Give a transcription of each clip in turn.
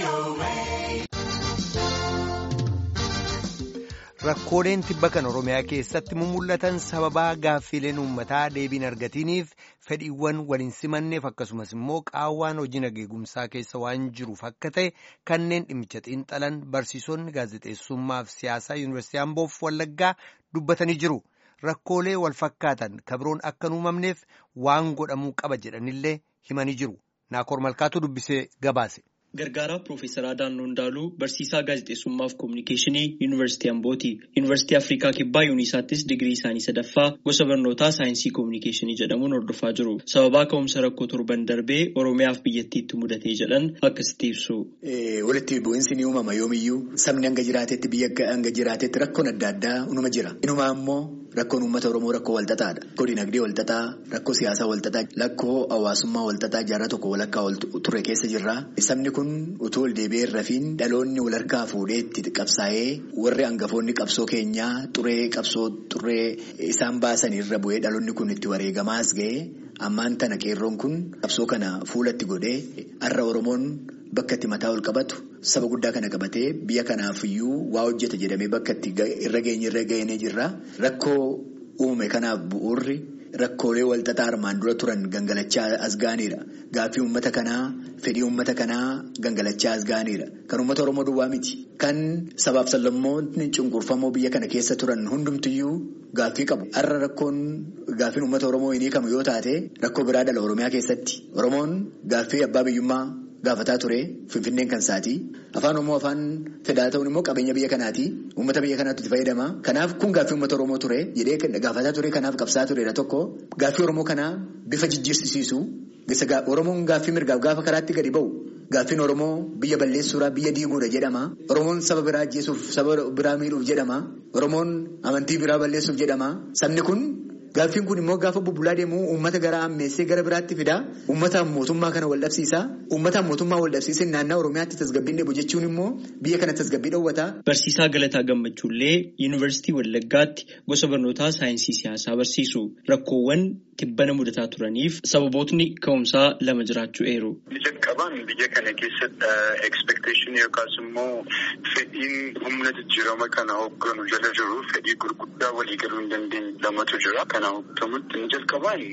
Rakkooleen tibba kan Oromiyaa keessatti mul'atan sababaa gaaffiileen uummataa deebiin argatiniif fedhiiwwan waliin simanneef akkasumas immoo qaawwaan hojii nageegumsaa keessa waan jiruuf akka ta'e kanneen dhimmicha xiinxalan barsiisonni gaazexeessummaa fi siyaasaa yuunivarsiitii Amboof Wallaggaa dubbatanii jiru. Rakkoolee wal fakkaatan kabiroon akka hin uumamneef waan godhamuu qaba jedhanillee himanii jiru. Naakoor Malkaatu dubbisee gabaase. Gargaaraa Piroofeesaraa Daannoo Ndaaluu barsiisaa gaazexeessummaa fi koominikeeshinii Yuunivarsiitii Ambooti. Yuunivarsiitii Afrikaa Kibbaa Yuunisaattis digirii isaanii sadaffaa gosa barnootaa saayinsii koominikeeshinii jedhamuun hordofaa jiru. Sababaa ka'umsa rakkoo torban darbee Oromiyaaf biyyattiitti mudatee jedhan akkasitti ibsu. Walitti bu'iinsi ni uumama yoomiyyuu sabni hanga jiraatetti biyya hanga jiraatetti rakkoon adda addaa unuma jira. Inumaa immoo rakkoon uummata Oromoo rakkoo walxaxaadha. Rakkoo dinagdee walxaxaa, rakkoo siyaasaa walxaxaa, rakkoo hawaasummaa walxaxaa jaarraa tokko walakkaa ture keessa jirra. Sabni kun utuu ol deebi'ee rafiin dhaloonni wal harkaa fuudhee itti qabsaa'ee warri hangafoonni qabsoo keenyaa xuree qabsoo xuree isaan baasan irra bu'ee dhaloonni kun itti wareegamaas ga'ee ammaan tana qeerroon kun qabsoo kana fuulatti godhee har'a Oromoon bakka itti mataa ol qabatu saba guddaa kana qabatee biyya kanaafiyyuu waa hojjeta jedhamee bakka itti irra geenye irra geenye jirra rakkoo uume kanaaf bu'uurri. Rakkoolee walxaxaa armaan dura turan gangalachaa as gaaniidha. Gaaffii uummata kanaa fedhii uummata kanaa gangalachaa as gaaniidha. Kan uummata Oromoo duwwaa miti. Kan sabaaf sablammoonni cunqurfamoo biyya kana keessa turan hundumtiyyuu gaaffii qabu. Har'a rakkoon gaaffiin uummata Oromoo hin hiikamu yoo taate rakkoo biraa dhala Oromiyaa keessatti. Oromoon gaaffii abbaa biyyummaa gaafataa ture Finfinneen kan isaati. Afaan Oromoo afaan fedhaa ta'uun immoo qabeenya biyya kanaati. Uummata biyya kanaatti itti fayyadama. Kanaaf kun gaaffii uummata Oromoo ture jedhee gaafataa ture kanaaf qabsaa turedha tokko. Gaaffii Oromoo kanaa bifa jijjiirsiisu. Oromoon gaaffii mirgaaf gaafa karaatti gadi ba'u. Gaaffiin Oromoo biyya balleessuudhaa biyya diiguudha jedhama. Oromoon saba biraa ajjeesuuf saba biraa miidhuuf jedhama. Oromoon amantii biraa balleessuuf jedhama. Sabni kun gaaffiin kun immoo gaafa bubbulaa deemu uummata gara ammeessee gara biraatti fida. Uummataan mootummaa kana wal dhabsiisa. Uummataan mootummaa wal dhabsiisee naannoo Oromiyaatti tasgabbiin dheebu jechuun immoo biyya kana tasgabbii dhoowwata. Barsiisaa Galataa Gammachuullee Yuunivarsiitii Wallaggaatti gosa barnootaa saayinsii siyaasaa barsiisu. Rakkoowwan tibbana mudataa turaniif sababootni ka'umsaa lama jiraachuu eeru. Jalqabaan biyya kana keessatti expectation yookaas immoo fedhiin humna jijjiirama kana hoogganu jala jiru fedhii gurguddaa waliigaluu hin dandeenye lamatu jira. Kana hooggamutti inni jalqabaan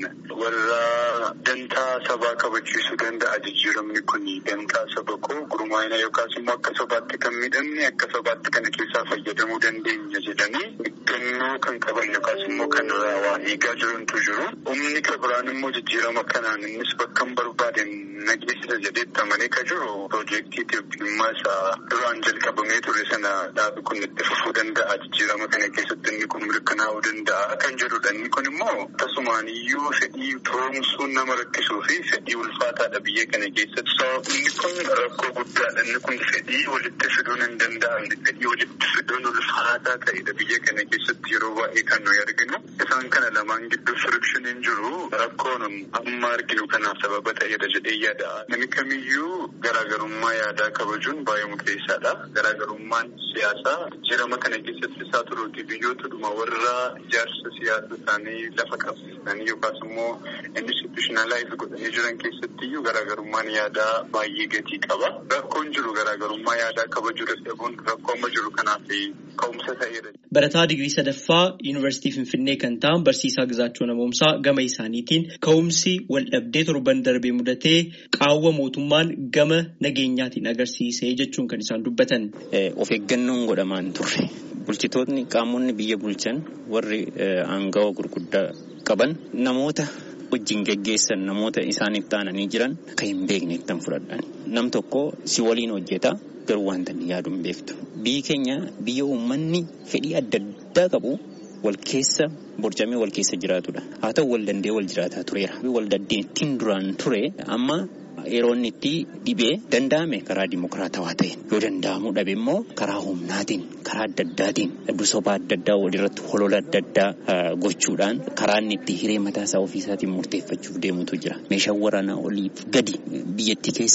warra dantaa sabaa kabachiisuu danda'a jijjiiramni kun dantaa saba koo gurmaa'ina yookaas immoo akka sabaatti kan miidhamne akka sabaatti kana keessaa fayyadamuu dandeenya jedhanii eeggannoo kan qaban yookaas immoo kan waa eegaa jirantu jiru. Humni kan biraan immoo jijjiirama kanaan innis bakka hin barbaaden nageessisa jedheetti amanee kan jiru piroojeektii dhimma isaa duraan jalqabamee ture sana dhaabi kun itti fufuu danda'a jijjiirama kana keessatti inni kun mirkanaa'uu danda'a kan jedhudha. Inni kun immoo tasumaan iyyuu fedhii to'umsuun nama rakkisuu fi fedhii ulfaataadha biyya kana keessatti. Sababni kun rakkoo guddaadha. Inni kun fedhii walitti fiduun hin danda'amne fedhii walitti fiduun ulfaataa ta'edha biyya kana keessatti yeroo baay'ee kan nuyi arginu. Isaan kana lamaan gidduu firikshiniin jiru rakkoon amma arginu kanaaf sababa ta'edha jedhee yaada. Namni kamiyyuu garaagarummaa yaadaa kabajuun baay'ee murteessaadha. Garaagarummaan siyaasaa jijjiirama kana keessatti isaa turuuti biyyootadhuma warra ijaarsa siyaasa isaanii lafa qabsiisanii yookaas immoo institutionalize godhanii jiran keessatti iyyuu garaagarummaan yaadaa baay'ee gatii qaba. Rakkoon jiru garaagarummaa yaadaa kabajuu dadhabuun rakkoo amma jiru kanaaf ka'umsa ta'edha. Barataa digirii sadaffaa Yuunivarsiitii Finfinnee kan ta'an barsiisaa Gizaachoo Namoomsaa gama isaaniitiin ka'umsi wal dhabdee torban darbee mudatee qaawwa mootummaan gama nageenyaatiin agarsiisee jechuun kan isaan dubbatan. Of eeggannoon godhamaan turre. Bulchitoonni qaamonni biyya bulchan warri aangawa gurguddaa qaban namoota wajjin geggeessan namoota isaaniif taananii jiran kan hin beekne ittiin fudhadhan. Nam tokko si waliin hojjeta garuu wanta inni yaadu hin beektu. Biyyi keenya biyya uummanni fedhii adda addaa qabu wal keessa borcamee wal keessa jiraatudha. Haa ta'u wal dandee wal jiraataa tureera. Wal dandeettiin duraan ture amma yeroo inni itti dhibee danda'ame karaa dimokiraatawaa ta'e yoo danda'amuu dhabe immoo karaa humnaatiin karaa adda addaatiin dusoba adda addaa walirratti holola adda addaa gochuudhaan karaa inni itti hiree mataa isaa ofiisaatiin murteeffachuuf deemutu jira. Meeshaan waraanaa oliif gadi biyyattii keessa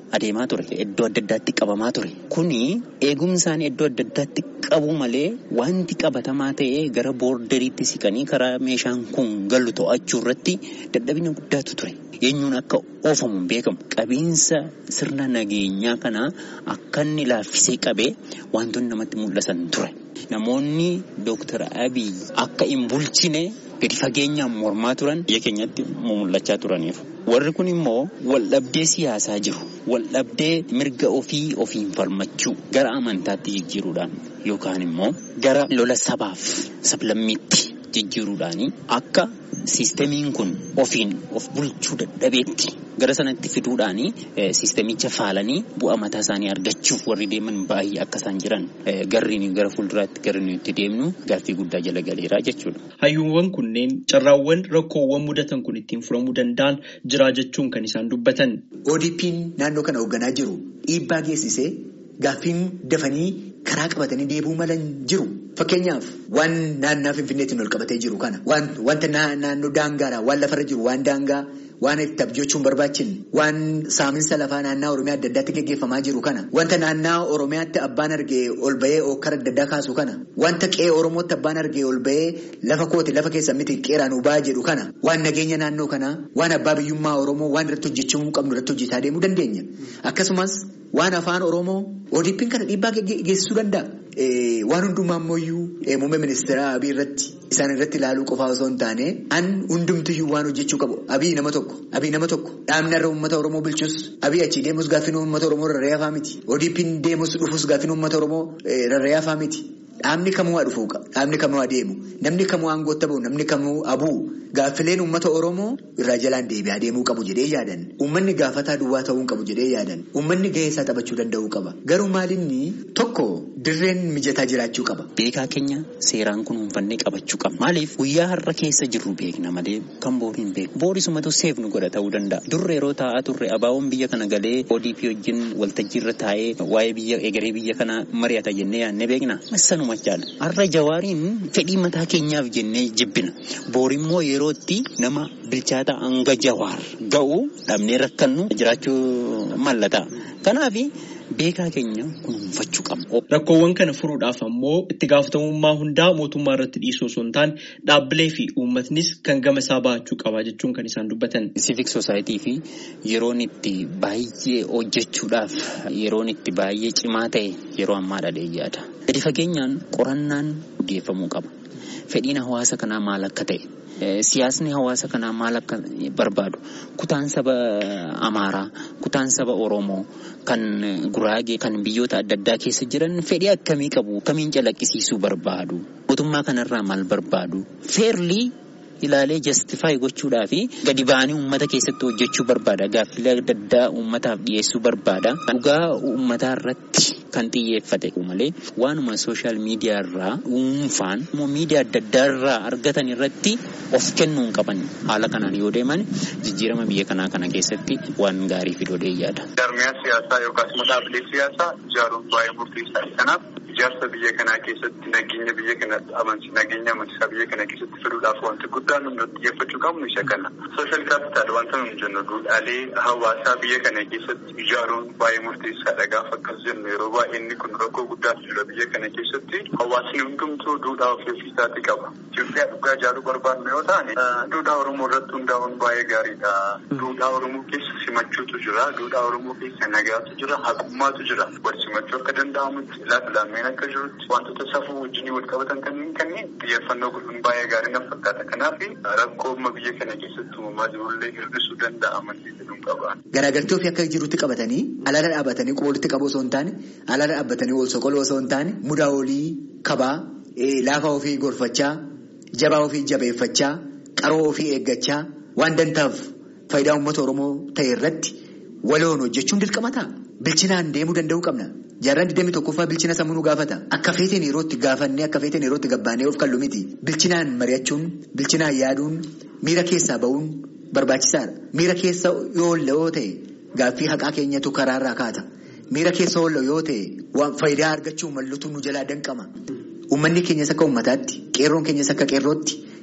adeemaa ture. Iddoo adda addaatti qabamaa ture. Kuni eegumsaan iddoo adda addaatti qabu malee wanti qabatamaa ta'ee gara boorderiitti siqanii karaa meeshaan kun galu to'achuu irratti dadhabina guddaatu ture. Eenyuun akka oofamu beekamu. Qabiinsa sirna nageenyaa kanaa akka inni laaffisee qabee wantoonni namatti mul'atan ture. Namoonni Dooktar Abiy akka hin bulchine gadi fageenyaan mormaa turan biyya keenyatti mul'achaa turaniiru. Warri kun immoo waldhabdee siyaasaa jiru. Waldhabdee mirga ofii ofiin falmachuu gara amantaatti jijjiiruudhaan yookaan immoo gara lola sabaaf sablammiitti jijjiiruudhaanii akka siistemiin kun ofiin of bulchuu dadhabeetti gara sanatti fiduudhaanii siistemicha faalanii bu'aa mataa isaanii argachuuf warri deeman baay'ee akka isaan jiran garriin gara fuulduraatti garri nuyi itti deemnu gaaffii guddaa jala galeeraa jechuudha. Hayyuuwwan kunneen carraawwan rakkoowwan mudatan kun ittiin furamuu danda'an jira jechuun kan isaan dubbatan. ODP'n naannoo kana hoogganaa jiru dhiibbaa geessisee gaaffiin dafanii karaa qabatanii deebuu malan jiru. Fakkeenyaaf waan naannoo Finfinneetiin ol qabatee jiru kana wanta naannoo daangaadha waan lafarra jiru waan daangaa waan itti abjochuun barbaachin waan saaminsa lafaa naannoo Oromiyaa adda addaatti gaggeeffamaa jiru kana wanta naannoo Oromiyaatti abbaan argee ol bahee okkara adda addaa kaasu kana wanta qe'ee Oromootti abbaan argee ol bahee lafa kooti lafa keessa miti qeeraan ubaa jedhu kana waan nageenya naannoo kanaa waan abbaa biyyummaa Oromoo waan irratti hojjechuu qabnu irratti hojjetaa deemuu dandeenya akkasumas waan afaan Oromoo ODP'n kana dhiibbaa geessisuu danda'a. Waan hundumaa ammoo muummee ministeera Abiy irratti isaan irratti ilaaluu qofaa osoo hin taane an hundumtiyyuu waan hojjechuu qabu Abiy nama tokko Abiy nama tokko dhaabni irra uummata Oromoo bulchus Abiy achi deemus gaaffiin uummata Oromoo rarra'ee hafaa miti ODP'n deemus dhufus gaaffiin uummata Oromoo rarra'ee hafaa miti dhaabni kamuu haa dhufu dhaabni kamuu haa deemu namni kamuu aangootti bahu namni kamuu abuu gaaffileen uummata Oromoo irraa jalaan deebi'aa deemuu qabu jedhee yaadan uummanni gaafataa duwwaa ta'uu qabu jedhee yaadan uummanni gahee isaa taphachuu danda'uu qaba garuu maalinni tokko dirreen mijataa jiraachuu qaba. Beekaa keenya seeraan kunuunfannee qabachuu qaba. Maaliif guyyaa har'a keessa jirru beekna malee kan boori hin beeku. Boorisumatu seef nu godha ta'uu danda'a. Durre yeroo taa'aa turre abaawoon biyya kana galee ODP wajjin waltajjii irra taa'ee waa'ee biyya egeree biyya kana mari'ata jennee yaadne beekna. Massanuma chaala. Har'a jawaariin fedhii mataa keenyaaf jennee jibbina. Boorimmoo yerootti nama bilchaata hanga jawaar ga'u dhabnee rakkannu jiraachuu mallata. Kanaafi beekaa keenya kunuunfachuu qabna. Rakkoowwan kana furuudhaaf ammoo itti gaafatamummaa hundaa mootummaa irratti dhiisuu osoo hin taane dhaabbilee fi uummatnis kan gama isaa bahachuu qaba jechuun kan isaan dubbatan. Civic Society fi yeroon itti baay'ee hojjechuudhaaf yeroon itti baay'ee cimaa ta'e yeroo ammaa dhalee yaada. Gadi fageenyaan qorannaan gaggeeffamuu qaba. Fedhiin hawaasa kanaa maal akka ta'e. Siyaasni hawaasa kanaa maal akka barbaadu kutaan saba Amaaraa kutaan saba Oromoo kan Guraagee kan biyyoota adda addaa keessa jiran fedhii akkamii qabu akkamiin calaqqisiisuu barbaadu mootummaa kanarraa maal barbaadu feerlii ilaalee jastifaayi gochuudhaa fi gadi ba'anii uummata keessatti hojjechuu barbaada gaaffilee adda addaa uummataaf dhiyeessuu barbaada dhugaa uummataa irratti kan xiyyeeffate malee waanuma sooshaal miidiyaa irraa dhuunfaan immoo miidiyaa adda addaa irraa argatan irratti of kennuu hin qaban haala kanaan yoo deeman jijjiirama biyya kanaa kana keessatti waan gaarii fiduu yaada. Jarmiyaa siyaasaa yookaas immoo dhaabbilee siyaasaa ijaaruun baay'ee murteessaa kanaaf ijaarsa biyya kanaa keessatti nageenya biyya kana amansi nageenya amansiisaa biyya kana keessatti fiduudhaaf wanti guddaan nuti xiyyeeffachuu qabnu isa kana. Sooshaal kaapitaal wanta nuti jennu duudhaalee hawaasaa biyya kana keessatti ijaaruun baay'ee murteessaadha gaafa akkas jennu yeroo baay'ee inni kun rakkoo guddaatu jira biyya kana keessatti hawaasni hundumtuu duudhaa ofii ofiisaatti qaba. Itoophiyaa dhugaa ijaaruu barbaadnu yoo taane duudhaa Oromoo irratti hundaa'uun baay'ee gaariidha. Duudhaa Oromoo keessa simachuutu jira. Duudhaa Oromoo keessa nagaatu jira. Haqummaatu jira. Wal simachuu akka danda'amutti laaflaameen akka jirutti wantoota safuu wajjin wal qabatan kanneen kanneen xiyyeeffannoo godhuun baay'ee gaarii na fakkaata. Kanaaf rakkoo amma biyya kana keessatti uumamaa jirullee hir'isuu danda'a amantii jedhuun qaba. Garaagartee ofii akka jirutti qabatanii alaala dhaabbatanii quba walitti qabu osoo hin taane alaala dhaabbatanii wal soqoluu osoo hin taane mudaa olii kabaa laafa ofii gorfachaa jabaa ofii jabeeffachaa qaroo ofii eeggachaa waan dantaaf faayidaa uummata Oromoo ta'e irratti waloon hojjechuun dirqama ta'a. Bilchinaan deemuu danda'uu qabna. Jaarraan 21ffaa bilchina sammuu nu gaafata. Akka feeteen yerootti gaafannee akka feeteen yerootti gabbaanee of kallu miti. Bilchinaan mari'achuun, bilchinaan yaaduun, miira keessaa ba'uun barbaachisaadha. Miira keessa yoo oolle yoo ta'e gaaffii haqaa keenyatu karaarraa kaata. Miira keessa oolle yoo ta'e faayidaa argachuu mallutu nu jalaa danqama. Uummanni keenyas akka uummataatti, qeerroon keenyas akka qeerrootti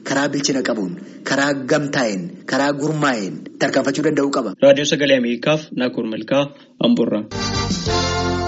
karaa bilchina qabuun karaa gamtaa'een karaa gurmaa'een tarkaanfachuu danda'uu qaba. Raadiyoo Sagalee Ameerikaaf Naakoor Malkaa Amboorraa.